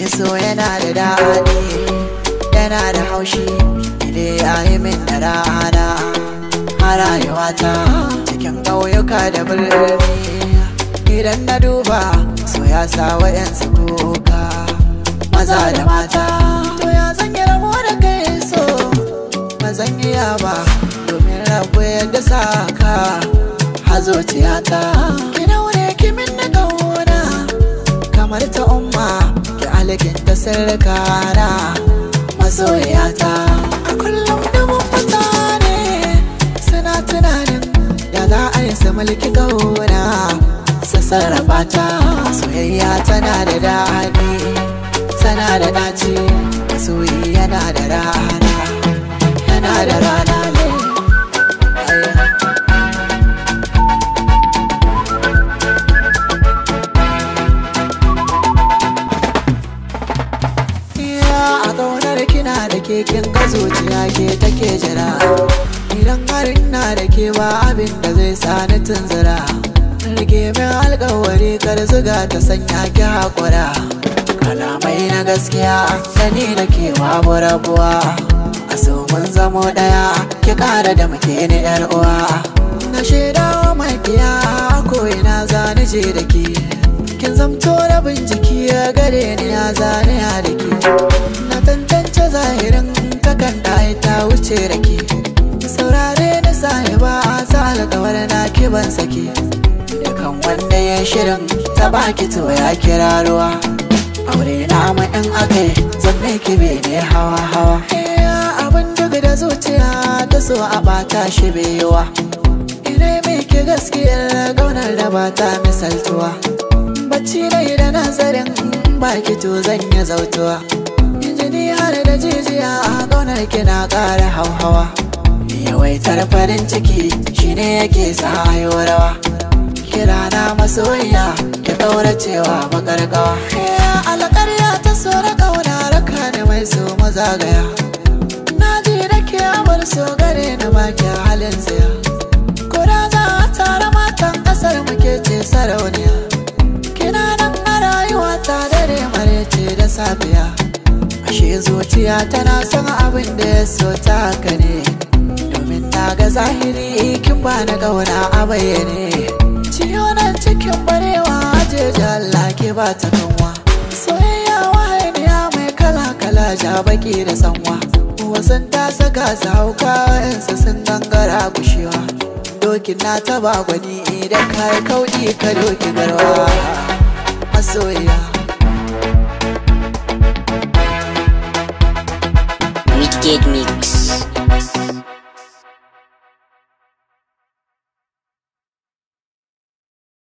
shi so yana da daɗi yana da haushi idan ya yi min da rana a rayuwata cikin ƙauyuka da birni idan na duba so ya sa wa'yansu kuka maza da mata to ya zan yi rabo da kai so ba zan iya ba domin rabu yadda sa ka hazo tiyata ki daure ki min na kauna kamar ta umma ki alikin ta sirrikana masoyata a kullum dubin mutane suna tunanin da za a yi su mulki kauna su sarrafa ta soyayya tana da daɗi tana da ɗaci masoyi yana da rana yana da rana ne Ya a ƙaunar kina da keken ga zuciya ke take jira Idan har ina da ke ba abin da zai sa ni tunzura Rage min alƙawari kar zuga ta sanya ki haƙura Kalamai na gaskiya da ni da ke babu rabuwa A so mun zamo ɗaya ki ƙara da muke ni ƴar uwa Na shaida wa makiya ko ina zani je da ke Kin zamto rabin jiki ya gare ni ya zane ya da ke Na tantance zahirin takan ɗaya ta wuce da ke Saurare na sahiba a sa alƙawar na ki ban sake Dukan wanda ya shirin ta baki to ya kira ruwa Aure na mu in akai zan ki ne hawa hawa Abin duk da zuciya ta so a bata shi baiwa Ina miki gaskiyar gaunar da bata misaltuwa bacci dai da nazarin baki to zan yi zautuwa injini har da jijiya a ƙaunar kina ƙara hauhawa yawaitar farin ciki shine yake sa rawa kira na masoyiya ki ɗaura cewa makarƙawa alƙarya ta so da ƙauna raka da mai so mazagaya na ji da ke abar so gare na baki halin tsaya Kura za a tara matan ƙasar muke ce sarauniya kina nan a rayuwa ta dare marece da safiya ashe zuciya tana son abin da ya so ta haka ne domin na ga zahiri kin ba na gauna a bayyane ciyo nan cikin barewa ajeji Allah ke ba ta kanwa soyayya wahaniya mai kala kala ja baki da sanwa wasan ta saka su hauka yansa sun gangara kushewa dokin na taba gwani idan kai kauɗi ka doki garwa masoyiya Wicked Mix.